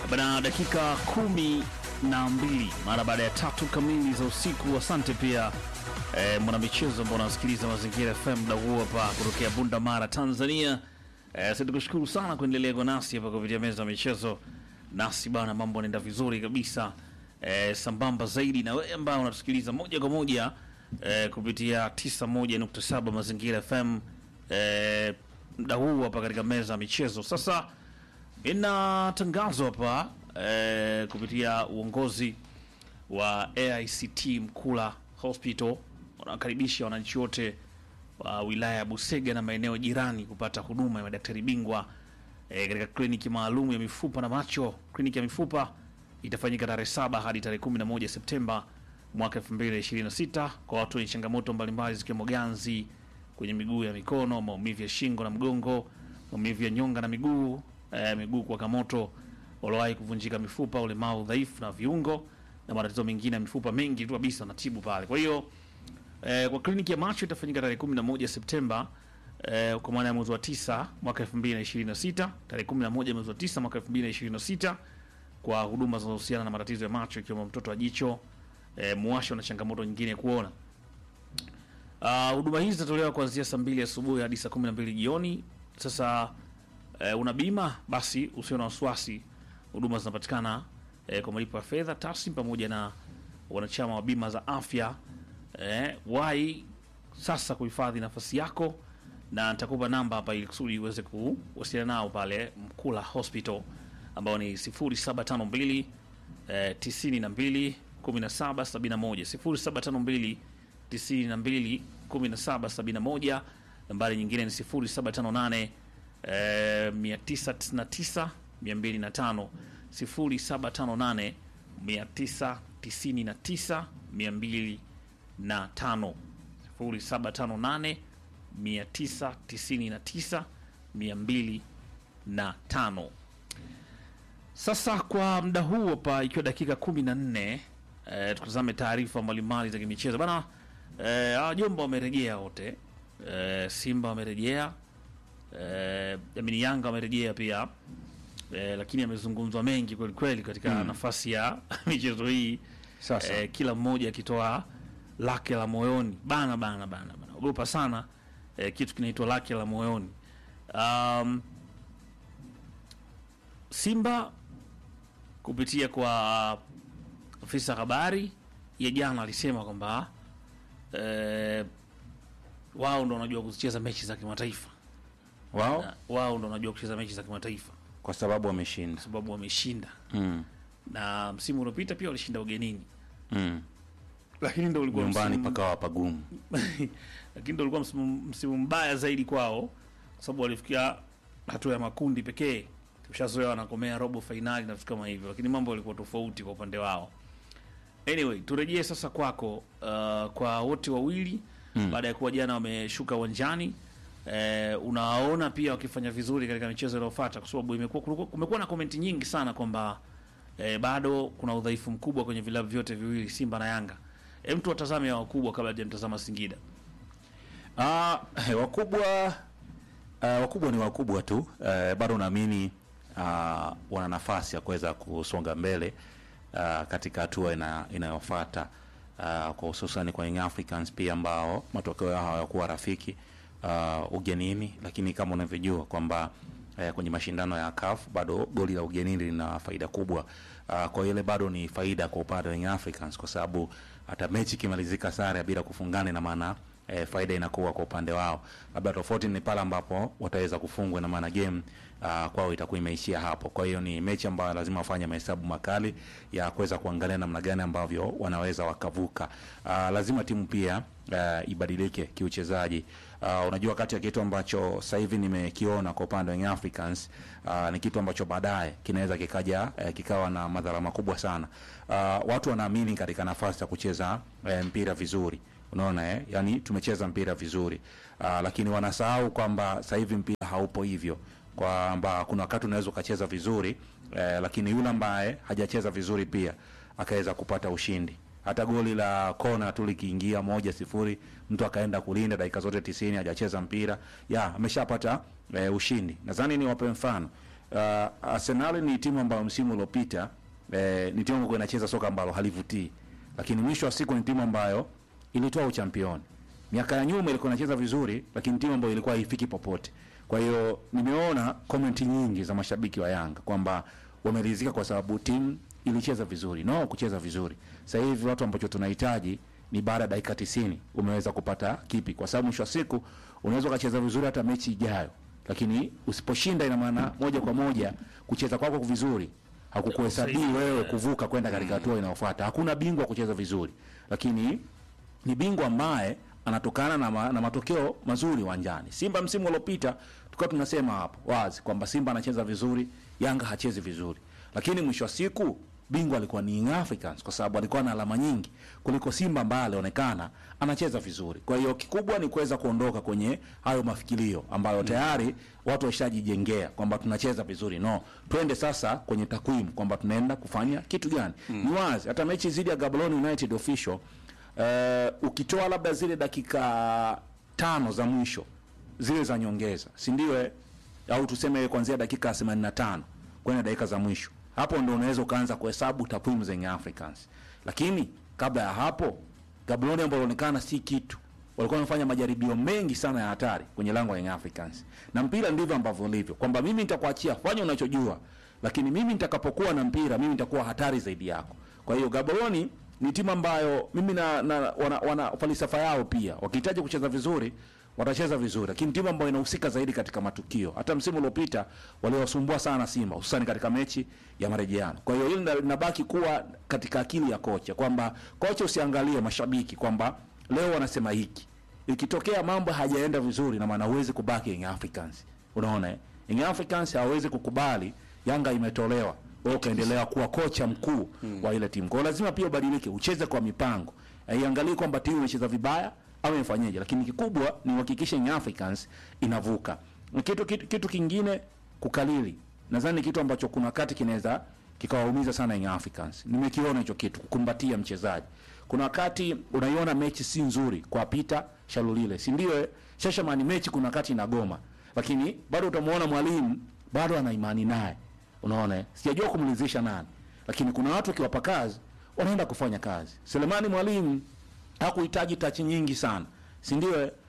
Bana, dakika kumi na mbili mara baada ya tatu kamili za usiku. Asante pia eh, mwanamichezo ambao unasikiliza Mazingira FM muda huo hapa kutokea Bunda Mara, Tanzania. Eh, sisi tukushukuru sana kuendelea kwa nasi hapa kupitia meza ya michezo. Nasi bana, mambo yanaenda vizuri kabisa eh, sambamba zaidi na wewe ambao unatusikiliza moja kwa moja eh, kupitia 91.7 Mazingira FM eh, muda huu hapa katika meza ya michezo sasa ina tangazo hapa eh, kupitia uongozi wa AICT Mkula Hospital wanakaribisha wananchi wote wa wilaya ya Busega na maeneo jirani kupata huduma ya madaktari bingwa eh, katika kliniki maalum ya mifupa na macho. Kliniki ya mifupa itafanyika tarehe saba hadi tarehe 11 Septemba mwaka 2026 kwa watu wenye changamoto mbalimbali zikiwemo ganzi kwenye miguu ya mikono, maumivu ya shingo na mgongo, maumivu ya nyonga na miguu eh, miguu kuwaka moto, waliowahi kuvunjika mifupa, ulemavu, dhaifu na viungo na matatizo mengine ya mifupa mengi tu kabisa wanatibu pale. Kwa hiyo eh, kwa kliniki ya macho itafanyika tarehe 11 Septemba eh, kwa maana ya mwezi wa 9 mwaka 2026, tarehe 11 mwezi wa 9 mwaka 2026 kwa huduma zinazohusiana na matatizo ya macho ikiwemo mtoto wa jicho, eh, muwasho na changamoto nyingine ya kuona. Ah, huduma hizi zitatolewa kuanzia saa mbili asubuhi hadi saa 12 jioni. Sasa eh, una bima basi usio na wasiwasi, huduma zinapatikana eh, kwa malipo ya fedha taslim pamoja na wanachama wa bima za afya. Eh, wai sasa kuhifadhi nafasi yako, na nitakupa namba hapa ili kusudi uweze kuwasiliana nao pale Mkula Hospital ambao ni 0752 eh, 92 17 71 0752 92 17 71. Nambari nyingine ni 0758 eh, 999 205 0758 999 205 0758 999 205. Sasa kwa muda huu hapa ikiwa dakika 14 eh, tukutazame taarifa mbalimbali za kimichezo bana. Eh, hawa Jomba wamerejea wote eh, Simba wamerejea eh, amini Yanga wamerejea pia eh, lakini amezungumzwa mengi kweli kweli katika nafasi ya michezo hii Sasa eh, kila mmoja akitoa lake la moyoni bana bana bana bana, ogopa sana eh, kitu kinaitwa lake la moyoni. Um, Simba kupitia kwa afisa habari ya jana alisema kwamba eh, wao ndo wanajua kuzicheza mechi za kimataifa wao na wao ndo wanajua kucheza mechi za kimataifa kwa sababu wameshinda. kwa sababu wameshinda, Mm. na msimu uliopita pia walishinda ugenini, Mm. lakini ndo ulikuwa Nyumbani msimu- pakawa pagumu. lakini ndo ulikuwa msimu, msimu mbaya zaidi kwao kwa sababu walifikia hatua ya makundi pekee. Tushazoea wanakomea robo fainali na vitu kama hivyo, lakini mambo yalikuwa tofauti kwa upande wao. Anyway, turejee sasa kwako, uh, kwa wote wawili Mm. baada ya kuwa jana wameshuka uwanjani eh, unawaona pia wakifanya vizuri katika michezo inayofuata, kwa sababu imekuwa kulikuwa- kumekuwa na komenti nyingi sana kwamba eh, bado kuna udhaifu mkubwa kwenye vilabu vyote viwili Simba na Yanga. Hem, tuwatazame hao wakubwa kabla hajamtazama Singida. Ah, wakubwa ah, wakubwa ni wakubwa tu eh, bado naamini ah, wana nafasi ya kuweza kusonga mbele ah, katika hatua ina, inayofuata ah, kwa hususani kwa Young Africans pia ambao matokeo yao hayakuwa rafiki ah, ugenini, lakini kama unavyojua kwamba eh, kwenye mashindano ya CAF bado goli la ugenini lina faida kubwa. Uh, kwa ile bado ni faida kwa upande wa Young Africans kwa sababu hata mechi ikimalizika sare bila kufungana, na maana eh, faida inakuwa kwa upande wao. Labda tofauti ni pale ambapo wataweza kufungwa, na maana game uh, kwao itakuwa imeishia hapo. Kwa hiyo ni mechi ambayo lazima wafanye mahesabu makali ya kuweza kuangalia namna gani ambavyo wanaweza wakavuka. Uh, lazima timu pia uh, ibadilike kiuchezaji. Uh, unajua kati ya kitu ambacho sasa hivi nimekiona kwa upande wa Young Africans uh, ni kitu ambacho baadaye kinaweza kikaja uh, kikawa na madhara makubwa sana. Uh, watu wanaamini katika nafasi ya kucheza uh, mpira vizuri unaona eh? Yani tumecheza mpira vizuri uh, lakini wanasahau kwamba sasa hivi mpira haupo hivyo kwamba kuna wakati unaweza ukacheza vizuri eh, lakini yule ambaye hajacheza vizuri pia akaweza kupata ushindi hata goli la kona tu likiingia moja sifuri, mtu akaenda kulinda dakika zote tisini hajacheza mpira ya ameshapata e, ushindi. Nadhani ni wape mfano uh, Arsenal ni timu ambayo msimu uliopita eh, ni timu ambayo inacheza soka ambalo halivutii, lakini mwisho wa siku ni timu ambayo ilitoa uchampioni. Miaka ya nyuma ilikuwa inacheza vizuri, lakini timu ambayo ilikuwa haifiki popote. Kwa hiyo nimeona komenti nyingi za mashabiki wa Yanga kwamba wameridhika kwa sababu timu ilicheza vizuri. No, kucheza vizuri. Sasa hivi watu ambacho tunahitaji ni baada ya dakika 90 umeweza kupata kipi, kwa sababu mwisho wa siku unaweza ukacheza vizuri hata mechi ijayo, lakini usiposhinda, ina maana moja kwa moja kucheza kwako vizuri hakukuhesabii wewe kuvuka kwenda katika hatua inayofuata. Hakuna bingwa kucheza vizuri, lakini ni bingwa ambaye anatokana na, ma, na matokeo mazuri uwanjani. Simba msimu uliopita tulikuwa tunasema hapo wazi kwamba Simba anacheza vizuri, Yanga hachezi vizuri, lakini mwisho wa siku bingwa alikuwa ni Young Africans kwa sababu alikuwa na alama nyingi kuliko Simba ambaye alionekana anacheza vizuri. Kwa hiyo kikubwa ni kuweza kuondoka kwenye hayo mafikirio ambayo tayari watu washajijengea kwamba tunacheza vizuri. No, twende sasa kwenye takwimu kwamba tunaenda kufanya kitu gani. Ni wazi hata mechi zidi ya Gaborone United official uh, ukitoa labda zile dakika tano za mwisho zile za nyongeza, si ndio? eh? Au tuseme kuanzia dakika 85 kwenda dakika za mwisho, hapo ndio unaweza ukaanza kuhesabu takwimu za Young Africans. Lakini kabla ya hapo, Gaborone ambao walionekana si kitu, walikuwa wamefanya majaribio mengi sana ya hatari kwenye lango la Young Africans, na mpira ndivyo ambavyo ulivyo, kwamba mimi nitakuachia fanya unachojua, lakini mimi nitakapokuwa na mpira mimi nitakuwa hatari zaidi yako. Kwa hiyo Gaborone ni timu ambayo mimi na, na wana, wana falsafa yao pia, wakihitaji kucheza vizuri watacheza vizuri, lakini timu ambayo inahusika zaidi katika matukio. Hata msimu uliopita waliwasumbua sana Simba, hususani katika mechi ya marejeano. Kwa hiyo hili lina- linabaki kuwa katika akili ya kocha, kwamba kocha usiangalie mashabiki kwamba leo wanasema hiki, ikitokea mambo hajaenda vizuri, na maana huwezi kubaki Young Africans. Unaona eh? Young Africans hawezi kukubali Yanga imetolewa wewe ukaendelea kuwa kocha mkuu wa ile timu. Kwa hiyo lazima pia ubadilike, ucheze kwa mipango. Haiangalii kwamba timu imecheza vibaya au imefanyaje, lakini kikubwa ni uhakikishe Young Africans inavuka. Kitu, kitu, kitu kingine kukalili, nadhani ni kitu ambacho kuna wakati kinaweza kikawaumiza sana Young Africans. Nimekiona hicho kitu, kukumbatia mchezaji. Kuna wakati unaiona mechi si nzuri kwa Peter Shalulile, si ndio? eh? Shashamani mechi kuna wakati inagoma, lakini bado utamuona mwalimu bado ana imani naye. Unaona, eh? sijajua kumridhisha nani, lakini kuna watu wakiwapa kazi wanaenda kufanya kazi. Selemani mwalimu hakuhitaji tachi nyingi sana, si ndio? eh?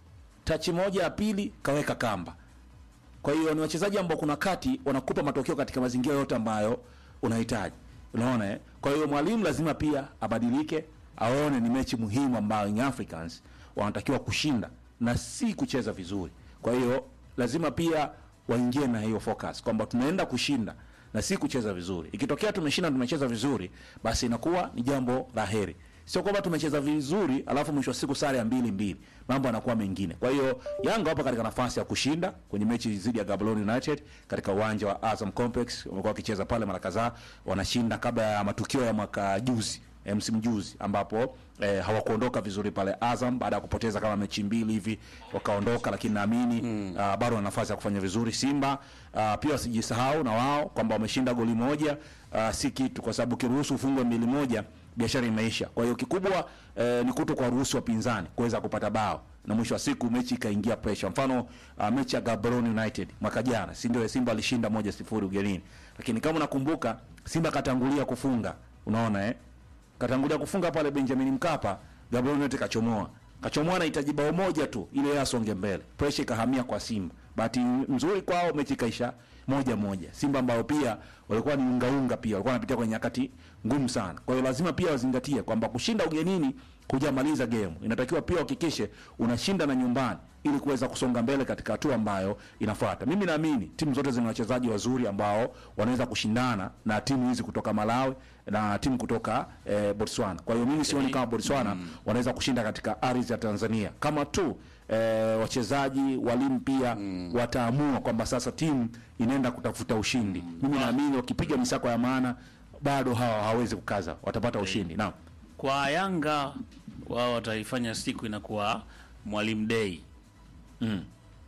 Tachi moja ya pili kaweka kamba. Kwa hiyo ni wachezaji ambao kuna kati wanakupa matokeo katika mazingira yote ambayo unahitaji. Unaona eh? Kwa hiyo mwalimu lazima pia abadilike, aone ni mechi muhimu ambayo Young Africans wanatakiwa kushinda na si kucheza vizuri. Kwa hiyo lazima pia waingie na hiyo focus kwamba tunaenda kushinda na si kucheza vizuri. Ikitokea tumeshinda tumecheza vizuri, basi inakuwa ni jambo la heri. Sio kwamba tumecheza vizuri alafu mwisho wa siku sare ya mbili mbili, mambo yanakuwa mengine. Kwa hiyo Yanga wapo katika nafasi ya kushinda kwenye mechi dhidi ya Gaborone United katika uwanja wa Azam Complex. Wamekuwa wakicheza pale mara kadhaa, wanashinda kabla ya matukio ya mwaka juzi eh, msimu juzi ambapo eh, hawakuondoka vizuri pale Azam baada ya kupoteza kama mechi mbili hivi wakaondoka, lakini naamini mm. uh, bado wana nafasi ya kufanya vizuri. Simba uh, pia wasijisahau na wao kwamba wameshinda goli moja uh, si kitu, kwa sababu kiruhusu ufungwe mbili moja biashara imeisha. Kwa hiyo kikubwa eh, ni kuto kwa ruhusu wapinzani kuweza kupata bao na mwisho wa siku mechi ikaingia pressure. Mfano uh, mechi ya Gaborone United mwaka jana, si ndio? Simba alishinda moja sifuri ugenini, lakini kama unakumbuka Simba katangulia kufunga, unaona eh katangulia kufunga pale Benjamin Mkapa, Gaborone United kachomoa kachomoa, anahitaji bao moja tu ile yeye asonge mbele, pressure ikahamia kwa Simba. Bahati nzuri kwao mechi ikaisha moja moja. Simba ambao pia walikuwa ni ungaunga, pia walikuwa wanapitia kwenye nyakati ngumu sana. Kwa hiyo lazima pia wazingatie kwamba kushinda ugenini hujamaliza game, inatakiwa pia uhakikishe unashinda na nyumbani ili kuweza kusonga mbele katika hatua ambayo inafuata. Mimi naamini timu zote zina wachezaji wazuri ambao wanaweza kushindana na timu hizi kutoka Malawi na timu kutoka eh, Botswana. Kwa hiyo mimi sioni kama Botswana wanaweza kushinda katika ardhi ya Tanzania kama tu eh, wachezaji walimu pia wataamua kwamba sasa timu inaenda kutafuta ushindi. Mimi naamini wakipiga misako ya maana bado hawa hawawezi kukaza, watapata ushindi. Naam. Kwa Yanga wao wataifanya siku inakuwa Mwalimu Day. Mm.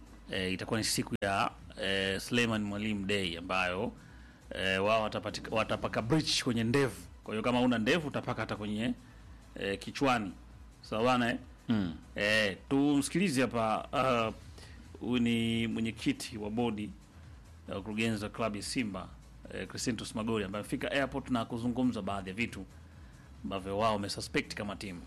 E, itakuwa ni siku ya e, Suleiman Mwalimu Day ambayo e, wao watapatika- watapaka bridge kwenye ndevu. Kwa hiyo kama una ndevu utapaka hata kwenye e, kichwani. Sawa bana eh? Mm. Eh, tumsikilize hapa ah, huyu ni mwenyekiti wa bodi eh, mkurugenzi wa klabu ya Simba eh, Crescentus Magori ambaye amefika airport na kuzungumza baadhi ya vitu ambavyo wao wamesuspect kama timu.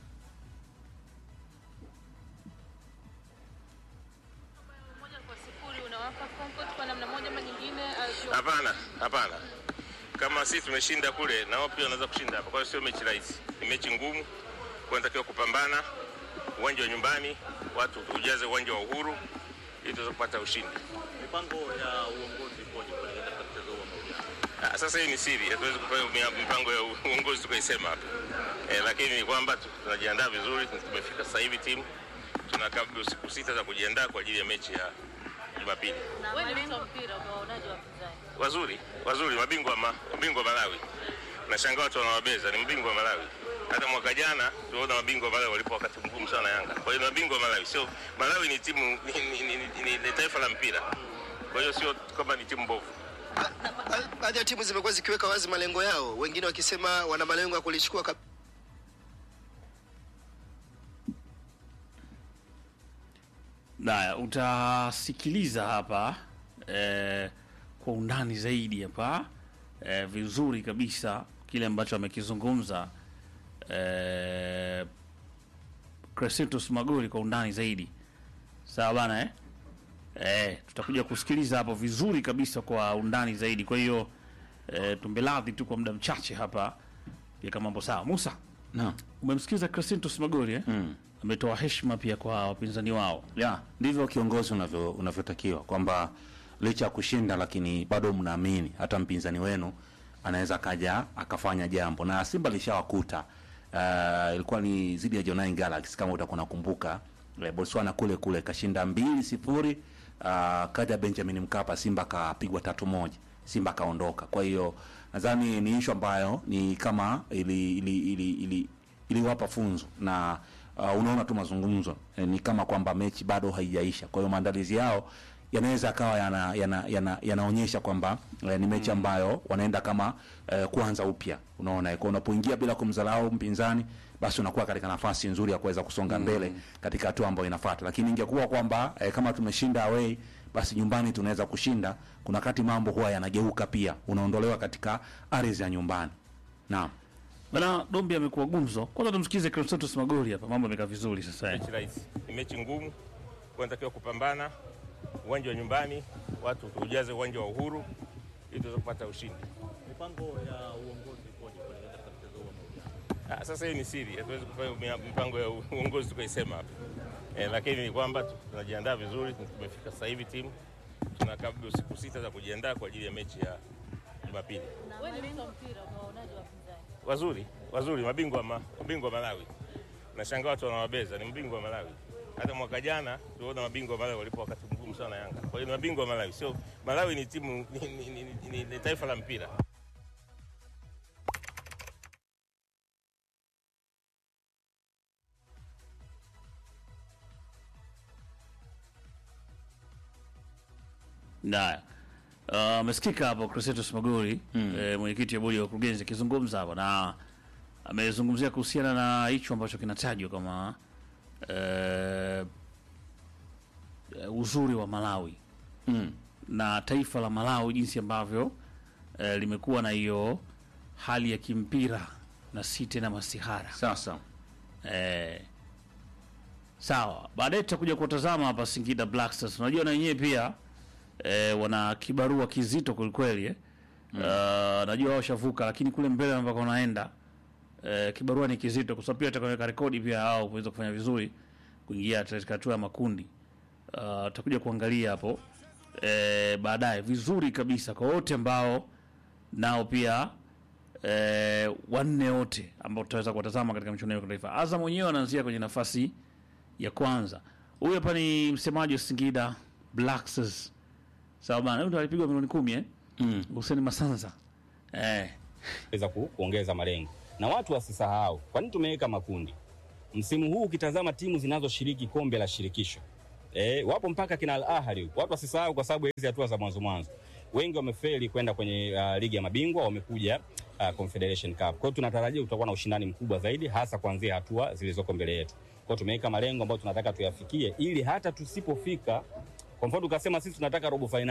moja kwa sifuri unawapa comfort kwa namna moja ama nyingine au- Hapana, hapana. Kama sisi tumeshinda kule, na wao pia wanaweza kushinda hapa. Kwa hiyo sio mechi rahisi, ni mechi ngumu. Kwa natakiwa kupambana, uwanja wa nyumbani, watu ujaze uwanja wa Uhuru ili tuweze kupata ushindi. mipango ya uongozi ipoje kuelekea katika mchezo huu wa marudiano? Ah, Sasa hii ni siri, hatuwezi kufanya mia- mipango ya uongozi tukaisema hapa eh, lakini ni kwamba tu- tunajiandaa vizuri. Tumefika sasa hivi timu tuna kabla siku sita za kujiandaa kwa ajili ya mechi ya Jumapili. Wewe ni mtu wa mpira unaonaje wapinzani? wazuri wazuri, mabingwa ma, mabingwa Malawi. Nashangaa watu wanawabeza, ni mbingwa wa Malawi. Hata mwaka jana tuliona mabingwa wa Malawi walipo wakati mgumu sana Yanga. Kwa hiyo ni mabingwa wa Malawi, sio Malawi ni timu ni, ni, ni, ni, ni, ni taifa la mpira, kwa hiyo sio kwamba ni timu mbovu. Ba- baadhi ya timu zimekuwa zikiweka wazi malengo yao, wengine wakisema wana malengo ya kulichukua kab- Naya, utasikiliza hapa eh, kwa undani zaidi hapa eh, vizuri kabisa kile ambacho amekizungumza eh, Crescentus Magori kwa undani zaidi. Sawa bana eh? Eh, tutakuja kusikiliza hapo vizuri kabisa kwa undani zaidi. Kwa hiyo eh, tumbeladhi tu kwa muda mchache hapa pia mambo sawa. Musa, Naam. umemsikiza Crescentus Magori eh? Mm. Ametoa heshima pia kwa wapinzani wao. ya ndivyo kiongozi unavyo unavyotakiwa kwamba licha ya kushinda lakini bado mnaamini hata mpinzani wenu anaweza kaja akafanya jambo na simba lishawakuta uh, ilikuwa ni zidi ya Jonai Galaxy kama utakuwa nakumbuka eh, Botswana kule kule kashinda mbili sifuri uh, kaja Benjamin Mkapa Simba kapigwa tatu moja Simba kaondoka kwa hiyo nadhani ni ishu ambayo ni kama ili ili ili, ili iliwapa funzo na uh, unaona tu mazungumzo eh, ni kama kwamba mechi bado haijaisha. Kwa hiyo maandalizi yao yanaweza akawa yana, yana, yana, yanaonyesha kwamba eh, ni mechi ambayo wanaenda kama eh, kuanza upya. Unaona, eh, kwa unapoingia bila kumdharau mpinzani basi unakuwa katika nafasi nzuri ya kuweza kusonga mbele katika hatua ambayo inafuata. Lakini ingekuwa kwamba eh, kama tumeshinda away basi nyumbani tunaweza kushinda, kuna wakati mambo huwa yanageuka pia, unaondolewa katika ardhi ya nyumbani. Naam. Bana Dombi amekuwa gumzo. Kwanza tumsikize Crescentus Magori hapa, mambo yamekaa vizuri sasa. eh. Mechi rahisi, ni mechi ngumu. Kwa natakiwa kupambana, uwanja wa nyumbani, watu ujaze uwanja wa Uhuru ili tuweze kupata ushindi. Mipango ya uongozi ipoje kuelekea katika mchezo huu wa marudiano? Ah, Sasa hii ni siri, hatuwezi kufanya mia- mipango ya uongozi tukaisema hapa eh, lakini ni kwamba tu- tunajiandaa vizuri. Tumefika sasa hivi timu tuna kabla siku sita za kujiandaa kwa ajili ya mechi ya Jumapili. Wewe ni mtu wa mpira unaonaje wapinzani? Wazuri wazuri, mabingwa ma, mabingwa Malawi. Nashangaa watu wanawabeza, ni mbingwa wa Malawi. Hata mwaka jana tuliona mabingwa wa Malawi walipo wakati mgumu sana Yanga. Kwa hiyo ni mabingwa wa Malawi, sio Malawi ni timu ni, ni, ni, ni, ni, ni taifa la mpira. Naya. Uh, amesikika hapo Crescentus Magori eh, mwenyekiti wa bodi ya wakurugenzi akizungumza hapo na amezungumzia kuhusiana na hicho ambacho kinatajwa kama eh, eh, uzuri wa Malawi Mm. na taifa la Malawi jinsi ambavyo eh, limekuwa na hiyo hali ya kimpira na si tena masihara. Sasa Eh, sawa, baadaye tutakuja kutazama hapa Singida Black Stars. Unajua na wenyewe pia eh, wana kibarua kizito kwelikweli eh. Uh, najua wao washavuka, lakini kule mbele ambako wanaenda eh, kibarua ni kizito, kwa sababu pia watakaweka rekodi pia hao kuweza kufanya vizuri kuingia katika hatua ya makundi. Uh, tutakuja kuangalia hapo eh, baadaye vizuri kabisa kwa wote ambao nao pia eh, wanne wote ambao tutaweza kuwatazama katika michuano ya kimataifa. Azam mwenyewe anaanzia kwenye nafasi ya kwanza. Huyu hapa ni msemaji wa Singida Black Stars. Sawa bana, huyu ndo alipigwa milioni kumi eh? Mm. Hussein Masanza. Eh, weza ku, kuongeza malengo na watu wasisahau kwa nini tumeweka makundi msimu huu ukitazama timu zinazoshiriki kombe la shirikisho e, wapo mpaka kina Al Ahly huko. watu wasisahau kwa sababu ya hizi hatua za mwanzo mwanzo wengi wamefeli kwenda kwenye uh, ligi ya mabingwa wamekuja uh, Confederation Cup kwa hiyo tunatarajia utakuwa na ushindani mkubwa zaidi hasa kuanzia hatua zilizoko mbele yetu kwa hiyo tumeweka malengo ambayo tunataka tuyafikie ili hata tusipofika kwa mfano tukasema sisi tunataka robo fainali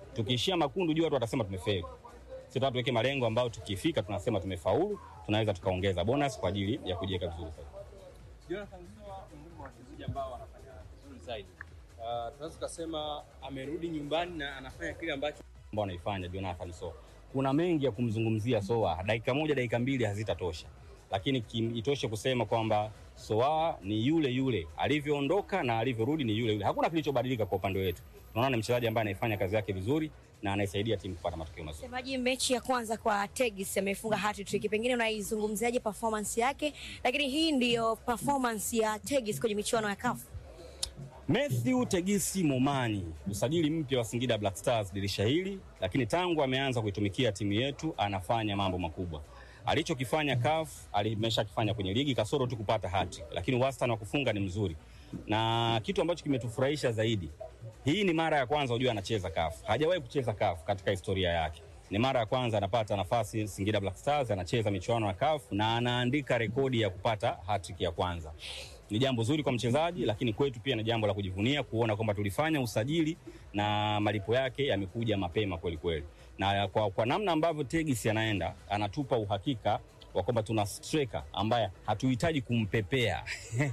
Tukiishia makundi, jua watu watasema tumefeli. Sisi tunataka tuweke malengo ambayo tukifika tunasema tumefaulu, tunaweza tukaongeza bonus kwa ajili ya kujiweka vizuri zaidi. Jonathan Soa miongoni mwa wachezaji ambao wanafanya vizuri zaidi. Uh, tunaweza tukasema amerudi nyumbani na anafanya kile ambacho ambao anaifanya Jonathan Soa. Kuna mengi ya kumzungumzia Soa, dakika moja dakika mbili hazitatosha, lakini kim- itoshe kusema kwamba Soa ni yule yule alivyoondoka na alivyorudi ni yule yule. Hakuna kilichobadilika kwa upande wetu. Tunaona ni mchezaji ambaye anaifanya kazi yake vizuri na anaisaidia timu kupata matokeo mazuri. Msemaji, mechi ya kwanza kwa Tegis amefunga hat-trick, pengine unaizungumziaje performance yake? Lakini hii ndiyo performance ya Tegis kwenye michuano ya CAF. Matthew Tegisi Momani, usajili mpya wa Singida Black Stars dirisha hili, lakini tangu ameanza kuitumikia timu yetu anafanya mambo makubwa. Alichokifanya CAF alimeshakifanya kwenye ligi kasoro tu kupata hati, lakini wastani wa kufunga ni mzuri, na kitu ambacho kimetufurahisha zaidi, hii ni mara ya kwanza ujue anacheza CAF. Hajawahi kucheza CAF katika historia yake. Ni mara ya kwanza anapata nafasi Singida Black Stars, anacheza michuano ya CAF na anaandika rekodi ya kupata hat-trick ya kwanza ni jambo zuri kwa mchezaji, lakini kwetu pia ni jambo la kujivunia kuona kwamba tulifanya usajili na malipo yake yamekuja mapema kweli kweli, na kwa, kwa namna ambavyo Tegis anaenda anatupa uhakika wa kwamba tuna striker ambaye hatuhitaji kumpepea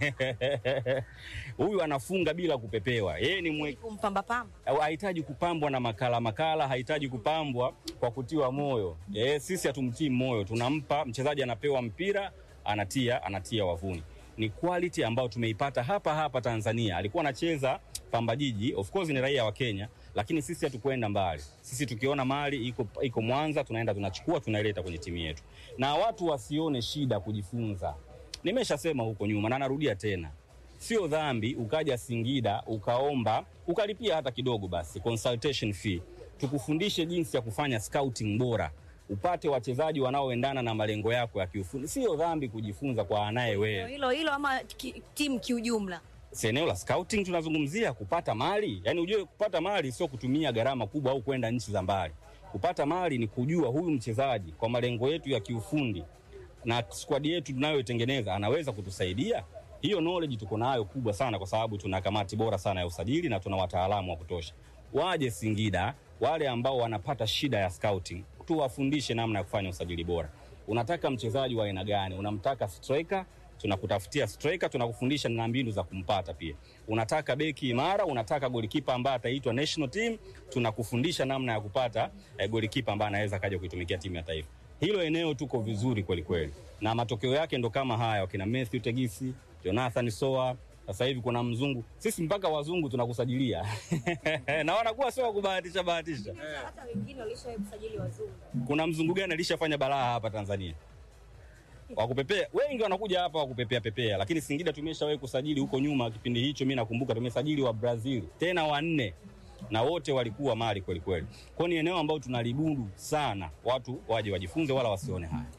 huyu anafunga bila kupepewa. Yeye ni mwe, Kumpamba pamba. au hahitaji kupambwa na makala makala, hahitaji kupambwa kwa kutiwa moyo. Eh, sisi hatumtii moyo, tunampa mchezaji, anapewa mpira anatia anatia wavuni. Ni quality ambayo tumeipata hapa hapa Tanzania. Alikuwa anacheza Pamba Jiji, of course ni raia wa Kenya, lakini sisi hatukwenda mbali. Sisi tukiona mali iko iko Mwanza, tunaenda tunachukua, tunaileta kwenye timu yetu, na watu wasione shida kujifunza. Nimeshasema huko nyuma na narudia tena, sio dhambi ukaja Singida ukaomba ukalipia hata kidogo, basi consultation fee, tukufundishe jinsi ya kufanya scouting bora, upate wachezaji wanaoendana na malengo yako ya kiufundi. Sio dhambi kujifunza kwa anaye wewe. Hilo hilo ama ki, timu kiujumla. Si eneo la scouting tunazungumzia kupata mali, yaani ujue kupata mali sio kutumia gharama kubwa au kwenda nchi za mbali. Kupata mali ni kujua huyu mchezaji kwa malengo yetu ya kiufundi na squad yetu tunayoitengeneza anaweza kutusaidia. Hiyo knowledge tuko nayo kubwa sana, kwa sababu tuna kamati bora sana ya usajili na tuna wataalamu wa kutosha. Waje Singida, wale ambao wanapata shida ya scouting, tuwafundishe namna ya kufanya usajili bora. Unataka mchezaji wa aina gani? Unamtaka striker tunakutafutia striker, tunakufundisha na mbinu za kumpata pia. Unataka beki imara, unataka golikipa ambaye ataitwa national team, tunakufundisha namna ya kupata eh, golikipa ambaye anaweza kaja kuitumikia timu ya taifa. Hilo eneo tuko vizuri kweli kweli, na matokeo yake ndo kama haya, wakina Matthew Tegisi, Jonathan Soa, sasa hivi kuna mzungu. Sisi mpaka wazungu tunakusajilia na wanakuwa sio wa kubahatisha bahatisha. Hata wengine walishawahi kusajili wazungu. Kuna mzungu gani alishafanya balaa hapa Tanzania? Wakupepea wengi wanakuja hapa wakupepea pepea, lakini Singida tumeshawahi kusajili huko nyuma. Kipindi hicho mimi nakumbuka tumesajili wa Brazil tena wanne, na wote walikuwa mali kweli kweli. Kwa hiyo ni eneo ambalo tunalibudu sana, watu waje wajifunze, wala wasione haya.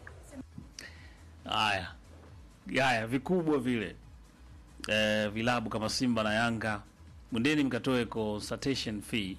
Haya haya vikubwa vile eh, vilabu kama Simba na Yanga, mwendeni mkatoe consultation fee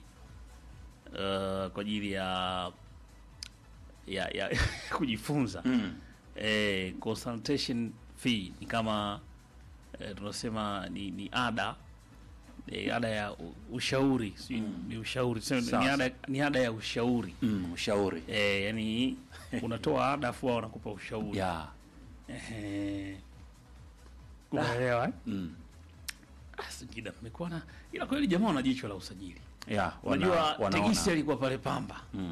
eh, kwa ajili ya ya, ya kujifunza Mm. eh, consultation fee ni kama eh, tunasema ni, ni ada eh, ada ya u- ushauri si, ni ushauri Tuseme ni Sawa. ada, ni ada ya ushauri Mm, ushauri eh, yani unatoa ada afu wao wanakupa ushauri ya Ehe. Unaelewa eh? mm. Ah, Singida mmekuwa na ila kweli jamaa wana jicho la usajili. ya wana, Unajua wanaona. Tegisi alikuwa pale Pamba. Mm.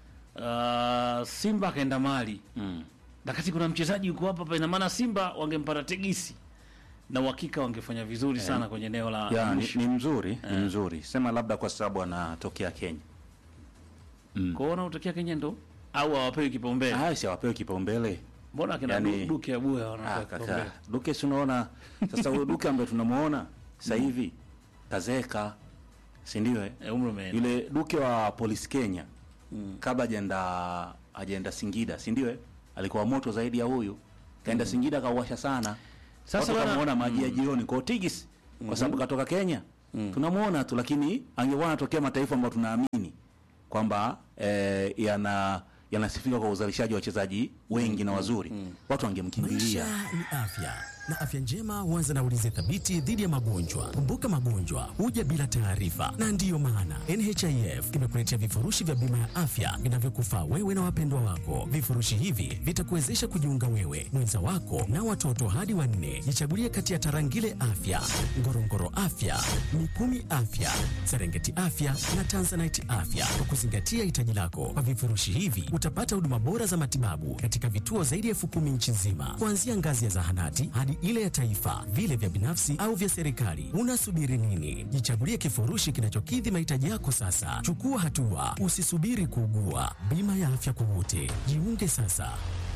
Uh, Simba akaenda Mali. Mm. Na kati kuna mchezaji yuko hapa hapa ina maana Simba wangempata Tegisi. Na uhakika wangefanya vizuri sana kwenye eneo la ya ni, mwisho. ni mzuri ni mzuri sema labda kwa sababu anatokea Kenya Kwa hiyo wanaotokea Kenya ndo au hawapewi kipaumbele. haya si awapewe kipaumbele Mbona kina yani- Duke Abuya Ah, wanapewa kaka kipaumbele? Duke si unaona sasa huyo Duke ambaye tunamuona sasa hivi kazeka si ndio eh? Eh, umri umeenda. yule Duke wa Polisi Kenya kabla ajenda ajenda Singida si ndio eh? alikuwa moto zaidi ya huyu kaenda Singida kauwasha sana Sasa sasa bwana- tunamuona maji ya jioni kwa Tigis kwa sababu katoka Kenya tunamuona tu lakini angekuwa anatokea mataifa ambayo tunaamini kwamba eh, yana yanasifika kwa uzalishaji wa wachezaji wengi na wazuri watu wangemkimbilia Maisha ni afya na afya njema huanza na ulinzi thabiti dhidi ya magonjwa. Kumbuka, magonjwa huja bila taarifa, na ndiyo maana NHIF imekuletea vifurushi vya bima ya afya vinavyokufaa wewe na wapendwa wako. Vifurushi hivi vitakuwezesha kujiunga wewe, mwenza wako na watoto hadi wanne. Jichagulie kati ya Tarangire Afya, Ngorongoro Afya, Mikumi Afya, Serengeti Afya na Tanzanite Afya kwa kuzingatia hitaji lako. Kwa vifurushi hivi utapata huduma bora za matibabu katika vituo zaidi ya elfu kumi nchi nzima, kuanzia ngazi ya zahanati hadi ile ya taifa, vile vya binafsi au vya serikali. Unasubiri nini? Jichagulie kifurushi kinachokidhi mahitaji yako sasa. Chukua hatua, usisubiri kuugua. Bima ya afya kwa wote, jiunge sasa.